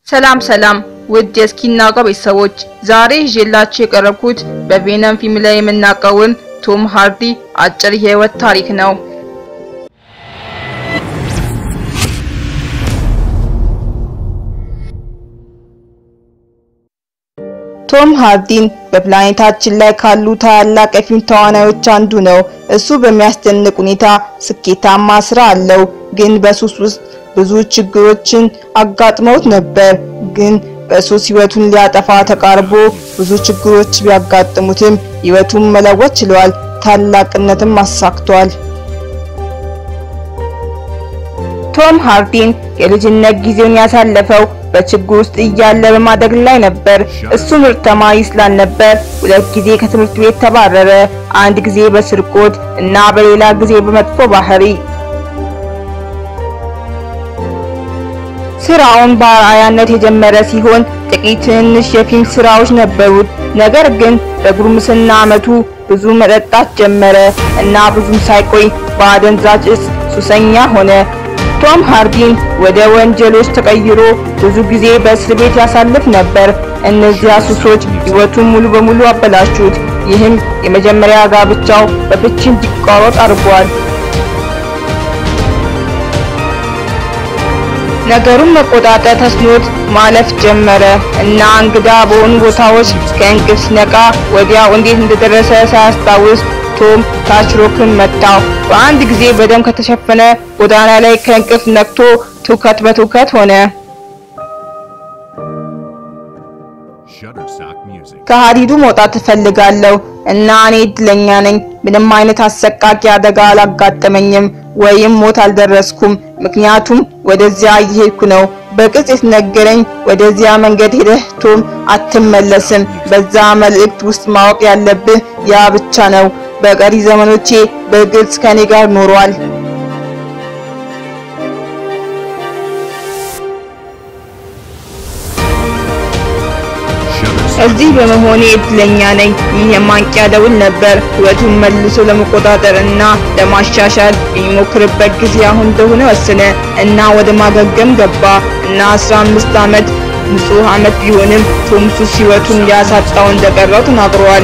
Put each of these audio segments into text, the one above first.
ሰላም ሰላም ውድ የእስኪናውቀው ቤተሰቦች ዛሬ ይዤላችሁ የቀረብኩት በቬነም ፊልም ላይ የምናውቀውን ቶም ሃርዲ አጭር የህይወት ታሪክ ነው። ቶም ሃርዲን በፕላኔታችን ላይ ካሉ ታላላቅ የፊልም ተዋናዮች አንዱ ነው። እሱ በሚያስደንቅ ሁኔታ ስኬታማ ስራ አለው፣ ግን በሱስ ውስጥ ብዙ ችግሮችን አጋጥመውት ነበር። ግን በሱስ ህይወቱን ሊያጠፋ ተቃርቦ ብዙ ችግሮች ቢያጋጥሙትም ህይወቱን መለወጥ ችሏል። ታላቅነትም አሳክቷል። ቶም ሃርዲን የልጅነት ጊዜውን ያሳለፈው በችግር ውስጥ እያለ በማደግ ላይ ነበር። እሱ ምርጥ ተማሪ ስላልነበር ሁለት ጊዜ ከትምህርት ቤት ተባረረ። አንድ ጊዜ በስርቆት እና በሌላ ጊዜ በመጥፎ ባህሪ። ስራውን በአርአያነት የጀመረ ሲሆን ጥቂት ትንንሽ የፊልም ስራዎች ነበሩት። ነገር ግን በጉርምስና ዓመቱ ብዙ መጠጣት ጀመረ እና ብዙም ሳይቆይ በአደንዛዥ እጽ ሱሰኛ ሆነ። ቶም ሃርዲን ወደ ወንጀሎች ተቀይሮ ብዙ ጊዜ በእስር ቤት ያሳልፍ ነበር። እነዚያ ሱሶች ህይወቱን ሙሉ በሙሉ አበላሹት። ይህም የመጀመሪያ ጋብቻው በፍቺ እንዲቋረጥ አድርጓል። ነገሩን መቆጣጠር ተስኖት ማለፍ ጀመረ እና እንግዳ በሆኑ ቦታዎች ከእንቅልፍ ሲነቃ ወዲያው እንዴት እንደደረሰ ሳያስታውስ ቶም ታችሮክን መታው። በአንድ ጊዜ በደም ከተሸፈነ ጎዳና ላይ ከእንቅልፍ ነቅቶ ትውከት በትውከት ሆነ። ከሀዲዱ መውጣት እፈልጋለሁ እና እኔ እድለኛ ነኝ። ምንም አይነት አሰቃቂ አደጋ አላጋጠመኝም ወይም ሞት አልደረስኩም፣ ምክንያቱም ወደዚያ እየሄድኩ ነው። በቅጽ የተነገረኝ ወደዚያ መንገድ ሄደህ ቶም አትመለስም። በዛ መልእክት ውስጥ ማወቅ ያለብህ ያ ብቻ ነው። በቀሪ ዘመኖቼ በግልጽ ከኔ ጋር ኖሯል። እዚህ በመሆኔ እድለኛ ነኝ። ይህ የማንቂያ ደውል ነበር። ህይወቱን መልሶ ለመቆጣጠር እና ለማሻሻል የሚሞክርበት ጊዜ አሁን እንደሆነ ወሰነ እና ወደ ማገገም ገባ እና 15 ዓመት ንጹህ ዓመት ቢሆንም ቶም ሱስ ህይወቱን ሊያሳጣው እንደቀረው ተናግሯል።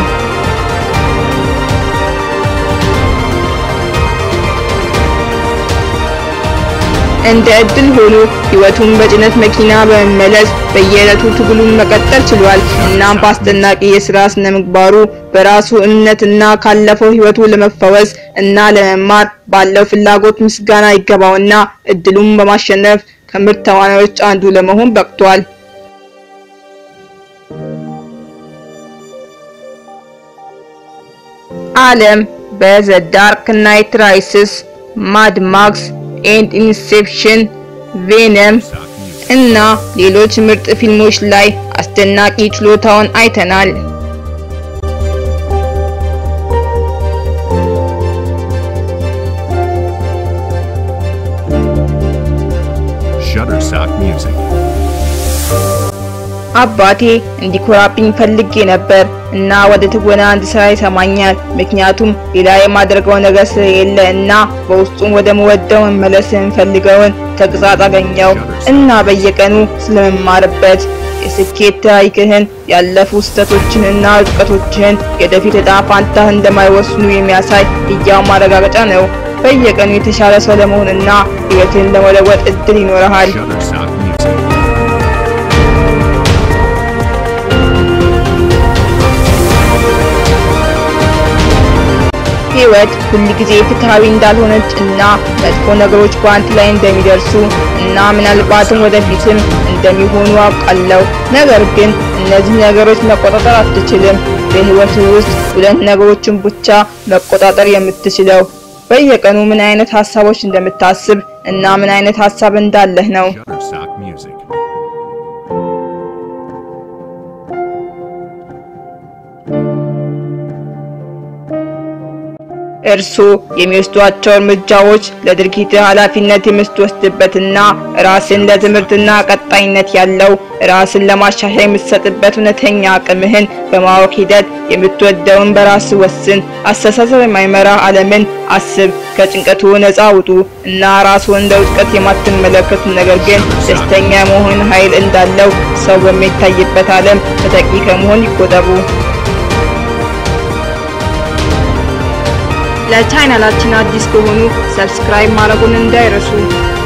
እንደ እድል ሆኖ ህይወቱን በጭነት መኪና በመመለስ በየዕለቱ ትግሉን መቀጠል ችሏል። እናም በአስደናቂ የስራ ስነ ምግባሩ በራሱ እምነትና ካለፈው ህይወቱ ለመፈወስ እና ለመማር ባለው ፍላጎት ምስጋና ይገባውና እድሉን በማሸነፍ ከምርጥ ተዋናዮች አንዱ ለመሆን በቅቷል። ዓለም በዘ ዳርክ ናይት ራይስስ፣ ማድ ማክስ ኤንድ ኢንሴፕሽን፣ ቬነም እና ሌሎች ምርጥ ፊልሞች ላይ አስደናቂ ችሎታውን አይተናል። Shutterstock Music. አባቴ እንዲኮራብኝ ፈልጌ ነበር እና ወደ ትወና እንድሰራ ይሰማኛል። ምክንያቱም ሌላ የማደርገው ነገር ስለሌለ እና በውስጡም ወደ መወደው መመለስ የምፈልገውን ተግዛጽ አገኘው እና በየቀኑ ስለመማርበት የስኬት ታሪክህን፣ ያለፉ ስህተቶችን እና ውድቀቶችህን የወደፊት ዕጣ ፋንታህ እንደማይወስኑ የሚያሳይ ሕያው ማረጋገጫ ነው። በየቀኑ የተሻለ ሰው ለመሆን እና ሕይወትን ለመለወጥ እድል ይኖርሃል። Shutterstock Music. ህይወት ሁል ጊዜ ፍትሃዊ እንዳልሆነች እና መጥፎ ነገሮች በአንተ ላይ እንደሚደርሱ እና ምናልባትም ወደፊትም እንደሚሆኑ አውቃለሁ። ነገር ግን እነዚህ ነገሮች መቆጣጠር አትችልም። በህይወት ውስጥ ሁለት ነገሮችን ብቻ መቆጣጠር የምትችለው በየቀኑ ምን አይነት ሀሳቦች እንደምታስብ እና ምን አይነት ሀሳብ እንዳለህ ነው። Shutterstock Music. እርስዎ የሚወስዷቸው እርምጃዎች ለድርጊት ኃላፊነት የምትወስድበትና ራስን ለትምህርትና ቀጣይነት ያለው ራስን ለማሻሻል የምትሰጥበት እውነተኛ አቅምህን በማወቅ ሂደት የምትወደውን በራስ ወስን። አስተሳሰብ የማይመራ ዓለምን አስብ። ከጭንቀቱ ነፃ ውጡ እና ራስዎን እንደ ውድቀት የማትመለከቱ ነገር ግን ደስተኛ መሆን ኃይል እንዳለው ሰው በሚታይበት ዓለም ተጠቂ ከመሆን ይቆጠቡ። ለቻናላችን አዲስ ከሆኑ ሰብስክራይብ ማድረጉን እንዳይረሱ።